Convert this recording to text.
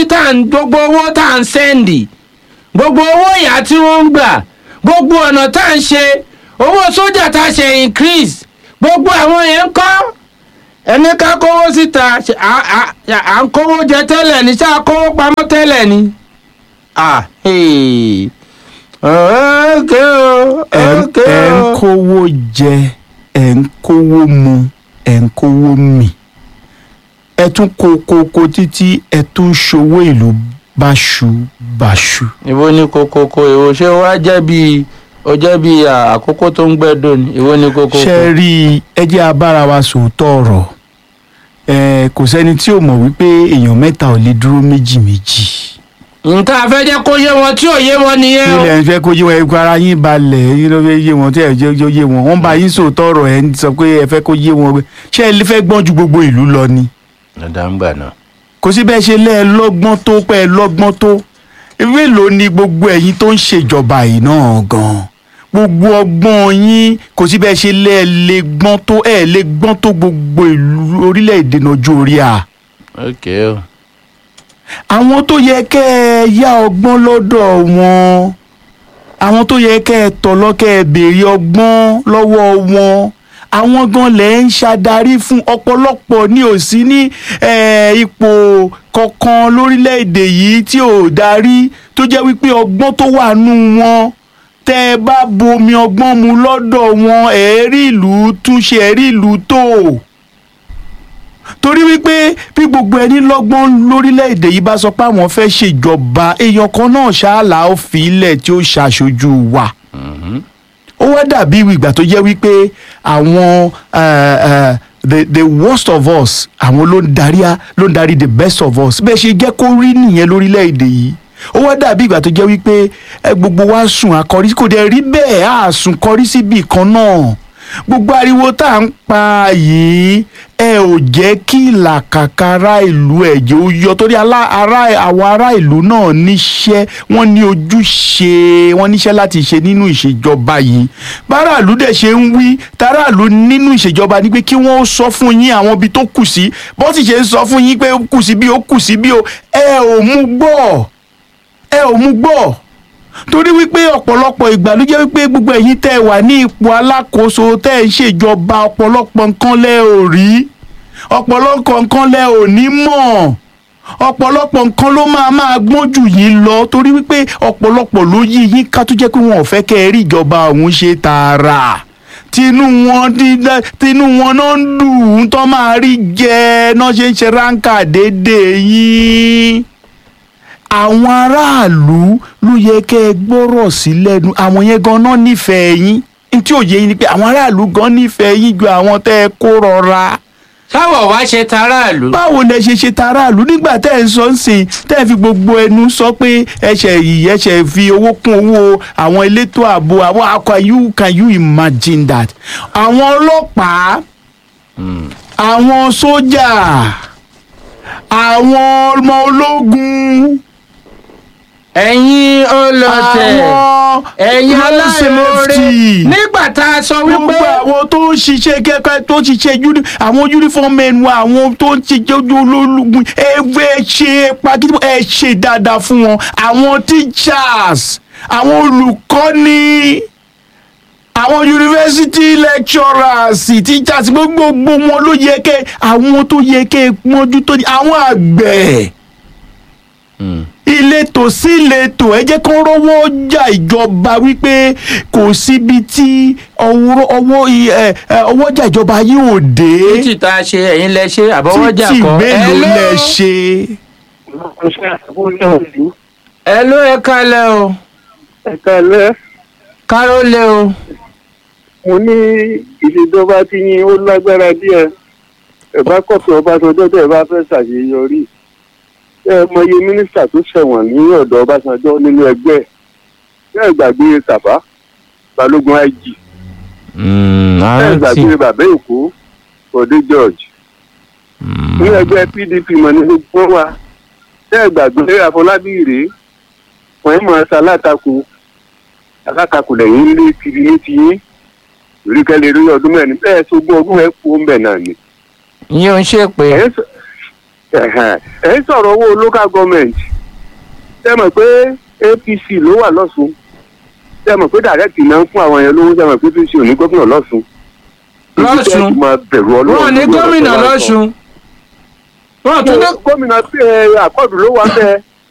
yín tá à ń gbogbo owó tá à ń sẹ́ndì gbogbo owó ìyá tí wọ́n ń gbà gbogbo ọ̀nà tá à ń ṣe owó sójà tá a ṣe increase gbogbo àwọn yẹn ń kọ́ ẹni ká kówó síta ṣe- à- à à ń kówó jẹ tẹ́lẹ̀ ní ṣá kówó pamọ́ tẹ́lẹ̀ ni. ah hey. okay o ẹ ń- okay ẹ ń o. kówó jẹ ẹ ń kówó mu ẹ ń kówó mì ẹ tún kó kókó títí ẹ tún ṣòwò ìlú báṣubàṣu. ìwọ ni kokoko ìwọ ṣé wàá jẹ́ bíi ó jẹ́ bíi à, àkókò tó ń gbẹ́dọ̀ ni ìwọ ni kokoko. ṣe rí i ẹ jẹ́ abára wa sòótọ́ ọ̀rọ̀ ẹ kò sẹ́ni tí ò mọ̀ wípé èèyàn mẹ́ta ò lè dúró méjì méjì. nǹkan afẹ́ jẹ́ kó yé wọn tí ò yé wọn nìyẹn o. ilẹ̀ ń fẹ́ kó yé wọn ẹ̀kọ́ ara yín balẹ̀ yín ló fẹ́ yé wọn tí ẹ̀ jẹ́ yó yé wọn wọ́n bá yín sòótọ́ ọ̀rọ̀ ẹ̀ ń sọ pé ẹ fẹ́ kó yé wọn ṣé ẹ fẹ́ gbọ́n ju gbogbo ìlú lọ ni. dandan ń gbà náà. kò sí bẹ́ẹ̀ ṣe lẹ́ ẹ lọ́gbọ́n tó pẹ́ ẹ lọ́gbọ́n tó ewé ló ní gbogbo ẹ̀yin tó ń ṣèjọba yìí náà gan-an gbogbo ọgbọ́n yín kò sí bẹ́ẹ̀ ṣe lẹ́ ẹ lè gbọ́n tó ẹ lè gbọ́n tó gbogbo ìlú orílẹ̀-èdè nàìjíríà ok o. àwọn tó yẹ kẹ́ ẹ yá ọgbọ́n lọ́dọ̀ wọn àwọn tó yẹ kẹ́ ẹ tọ̀ lọ́kẹ́ ẹ béèrè ọgbọ́n lọ́wọ́ wọn àwọn gan lẹ̀ ń ṣàdarí fún ọ̀pọ̀lọpọ̀ ní ò sí ní eh, ipò kankan lórílẹ̀‐èdè yìí tí ò darí tó jẹ́ wípé ọgbọ́n tó wà nù wọn tẹ́ ẹ bá bomi ọgbọ́n mu lọ́dọ̀ wọn ẹ̀ẹ́rì ìlú túnṣe ẹ̀ẹ́rì ìlú tó torí wípé bí gbogbo ẹni lọ́gbọ́n lórílẹ̀‐èdè yìí bá sọ pé àwọn fẹ́ ṣèjọba èèyàn kan náà ṣáàlà ó fi ilẹ̀ tí ó ṣàṣojú wa ó wá dàbí ìgbà tó jẹ́ wípé àwọn eh, eh, the the worst of us àwọn ló ń darí a- ló ń darí the best of us bẹ́ẹ̀ ṣe jẹ́ kó rí nìyẹn lórílẹ̀‐èdè yìí ó wá dàbí ìgbà tó jẹ́ wípé eh, gbogbo wa sùn akọrí kò dẹ̀ rí bẹ́ẹ̀ á sùn kọrí síbi kan náà gbogbo ariwo tá à ń pa yìí ẹ ò jẹ́ kí ìlàkàkà ará ìlú ẹ̀jẹ̀ ó yọ torí alá- ará àwọn ará ìlú náà níṣẹ́ wọ́n ní ojúṣe wọ́n níṣẹ́ láti ṣe nínú ìṣèjọba yìí báràlú dẹ̀ ṣe ń wí táràlú nínú ìṣèjọba ni pé kí wọ́n sọ fún yín àwọn ibi tó kù sí bó sì ṣe ń sọ fún yín pé ó kù sí bí ó kù sí bí ó ẹ ò mú gbọ́ ẹ ò mú gbọ́ torí wípé ọ̀pọ̀lọpọ̀ ìgbà ló jẹ́ wípé gbogbo ẹ̀yin tẹ́ ẹ wà ní ipò alákòóso tẹ́ ẹ ń ṣèjọba ọ̀pọ̀lọpọ̀ nǹkan lẹ́ ò rí ọ̀pọ̀lọpọ̀ nǹkan lẹ́ ò ní mọ̀ ọ̀pọ̀lọpọ̀ nǹkan ló máa máa gbọ́n jù yín lọ torí wípé ọ̀pọ̀lọpọ̀ ló yí yín ká tó jẹ́ pé wọn ò fẹ́ kẹ́ ẹ rí ìjọba ọ̀hún ṣe tààrà tinú wọn dídá tinú wọn náà ń dùn ún tó máa rí jẹ náà ṣe ń ṣe ráńkà déédéé yín àwọn aráàlú ló yẹ kẹ́ ẹ gbọ́rọ̀ sí lẹ́nu àwọn yẹn gan náà nífẹ̀ẹ́ yín n tí ò yé yín ni pé àwọn aráàlú gan nífẹ̀ẹ́ yín ju àwọn tẹ́ ẹ kó rọra sáwọ̀ wá ṣe taráàlú. báwo lẹ ṣe ṣe taráàlú nígbà tẹ́ ẹ ń sọ ń sìn tẹ́ ẹ fi gbogbo ẹnu sọ pé ẹṣẹ̀ yìí ẹṣẹ̀ fi owó kún owó àwọn elétò ààbò àwọn how can you can you imagine that àwọn ọlọ́pàá àwọn sójà àwọn ọmọ ológun ẹ̀yin olọ̀tẹ̀ àwọn ẹ̀yin road aláìmoore safety. nígbà tá a sọ wípé gbogbo àwọn tó ń ṣiṣẹ́ kẹ́kẹ́ tó ń ṣiṣẹ́ uni àwọn uniform men wa àwọn tó ń ṣiṣẹ́ ojú ológun ẹgbẹ́ ṣe pàkítí ẹ ṣe dáadáa fún wọn àwọn teachers àwọn olùkọ́ni àwọn university lecturers teachers gbogbo wọn ló yẹ kẹ́ àwọn tó yẹ kẹ́ pọ́njú tó ní àwọn àgbẹ̀ ìletò sí ìletò ẹ jẹ́ kó rówó ọjà ìjọba wípé kò síbi tí ọwọ́ ọwọ́ i- ẹ, ẹ, ọwọ́jà ìjọba yóò dé títí tá a ṣe ẹ̀yin lẹ ṣe àbọ̀wọ́jà títì kan. mélòó Hello? lẹ ṣe. ẹ ló ẹ kalẹ̀ o ẹ̀ka lẹ́ káró lé o. mo ní ìṣèjọba tí yín ó lágbára díẹ̀ ẹ bá kọ̀tún ọbásanjọ́ tẹ̀ bá fẹ́ ṣàṣeyọrí ẹ mọye mínísítà tó ṣẹ̀wọ̀n ní ọ̀dọ̀ ọbásanjọ́ nínú ẹgbẹ́ ẹ gbàgbé tàbá balógun ig ẹ gbàgbé bàbá èkó bọ̀dé george ní ẹgbẹ́ pdp mọ̀ ní gbogbo wa ẹ gbàgbé àfọlábí rèé wọ́n ń mọ̀ ẹ́ sálátakò alátakò lẹ́yìn lé kiri ní tiyín ìríkẹ́lẹ́ rí ọdún mẹ́rin bẹ́ẹ̀ sógún ọdún ẹ̀ kú ń bẹ̀ náà ni. yín ò ń ṣe pé ẹ̀ ń sọ- ẹ̀hẹ̀n. ẹ̀ ń sọ̀rọ̀ owó local government ṣe mọ̀ pé apc ló wà lọ́sùn ṣe mọ̀ pé direct náà ń fún àwọn yẹn lówó ṣe mọ̀ pé apc ò ní gómìnà lọ́sùn. Lọ́sùn? Ibi tẹ́ ẹ ti máa bẹ̀rù Ọlọ́run wọn ní lórí ọ̀rọ̀ gómìnà tó bá ń sọ. lọ́sùn wọn tún ní gómìnà àkọọdù ló wà bẹ́ẹ̀